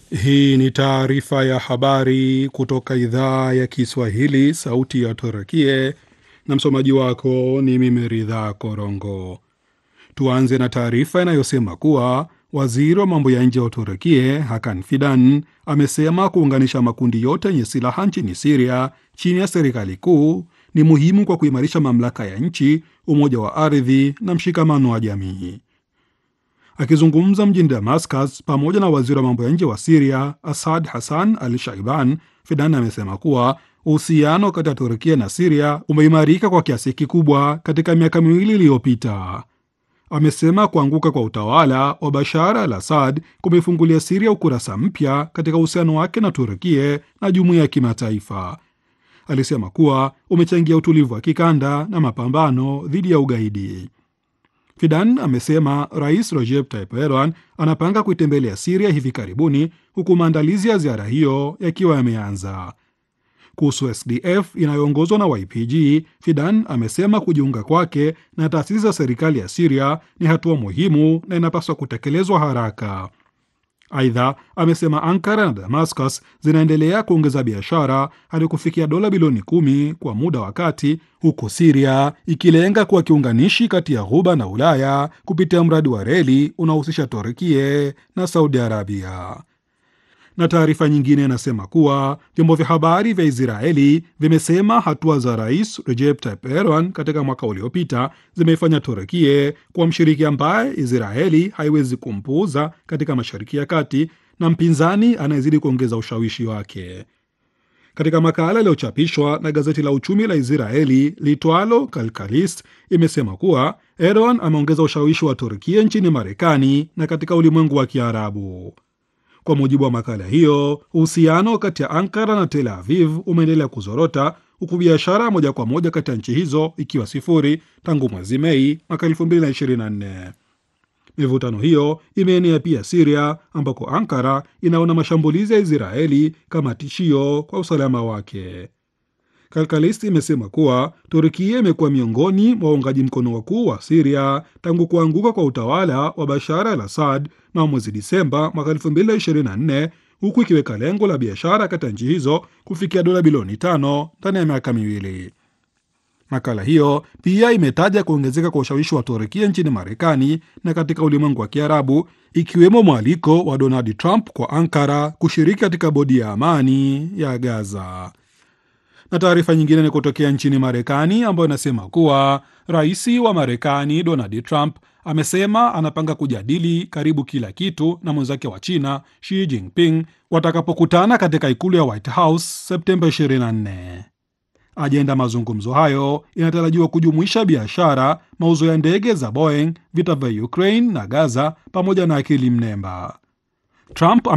Hii ni taarifa ya habari kutoka idhaa ya Kiswahili, sauti ya Turakie, na msomaji wako ni mimi Ridhaa Korongo. Tuanze na taarifa inayosema kuwa waziri wa mambo ya nje wa Uturukie Hakan Fidan amesema kuunganisha makundi yote yenye silaha nchini Siria chini ya serikali kuu ni muhimu kwa kuimarisha mamlaka ya nchi, umoja wa ardhi na mshikamano wa jamii. Akizungumza mjini Damascus pamoja na waziri wa mambo ya nje wa Siria Asad Hassan al Shaiban, Fidan amesema kuwa uhusiano kati ya Turkia na Siria umeimarika kwa kiasi kikubwa katika miaka miwili iliyopita. Amesema kuanguka kwa utawala wa Bashar al Assad kumefungulia Siria ukurasa mpya katika uhusiano wake na Turkie na jumuiya ya kimataifa. Alisema kuwa umechangia utulivu wa kikanda na mapambano dhidi ya ugaidi. Fidan amesema Rais Recep Tayyip Erdogan anapanga kuitembelea Siria hivi karibuni, huku maandalizi ya ziara hiyo yakiwa yameanza. Kuhusu SDF inayoongozwa na YPG, Fidan amesema kujiunga kwake na taasisi za serikali ya Siria ni hatua muhimu na inapaswa kutekelezwa haraka. Aidha, amesema Ankara na Damascus zinaendelea kuongeza biashara hadi kufikia dola bilioni kumi kwa muda wa kati, huku Siria ikilenga kuwa kiunganishi kati ya Ghuba na Ulaya kupitia mradi wa reli unaohusisha Turkie na Saudi Arabia. Na taarifa nyingine inasema kuwa vyombo vya habari vya Israeli vimesema hatua za Rais Recep Tayyip Erdogan katika mwaka uliopita zimeifanya Turkie kuwa mshiriki ambaye Israeli haiwezi kumpuuza katika Mashariki ya Kati na mpinzani anayezidi kuongeza ushawishi wake. Katika makala iliyochapishwa na gazeti la uchumi la Israeli litwalo Kalkalist imesema kuwa Erdogan ameongeza ushawishi wa Turkia nchini Marekani na katika ulimwengu wa Kiarabu. Kwa mujibu wa makala hiyo, uhusiano kati ya Ankara na Tel Aviv umeendelea kuzorota huku biashara moja kwa moja kati ya nchi hizo ikiwa sifuri tangu mwezi Mei mwaka 2024. Mivutano hiyo imeenea pia Siria, ambako Ankara inaona mashambulizi ya Israeli kama tishio kwa usalama wake. Kalkalisti imesema kuwa Turkia imekuwa miongoni mwa waungaji mkono wakuu wa Siria tangu kuanguka kwa utawala wa Bashar al Assad na mwezi Disemba mwaka 2024 huku ikiweka lengo la biashara kati ya nchi hizo kufikia dola bilioni tano ndani ya miaka miwili. Makala hiyo pia imetaja kuongezeka kwa ushawishi wa Turkia nchini Marekani na katika ulimwengu wa Kiarabu, ikiwemo mwaliko wa Donald Trump kwa Ankara kushiriki katika bodi ya amani ya Gaza na taarifa nyingine ni kutokea nchini Marekani ambayo inasema kuwa rais wa Marekani Donald Trump amesema anapanga kujadili karibu kila kitu na mwenzake wa China Xi Jinping watakapokutana katika ikulu ya White House Septemba 24. Ajenda mazungumzo hayo inatarajiwa kujumuisha biashara, mauzo ya ndege za Boeing, vita vya Ukraine na Gaza pamoja na akili mnemba. Trump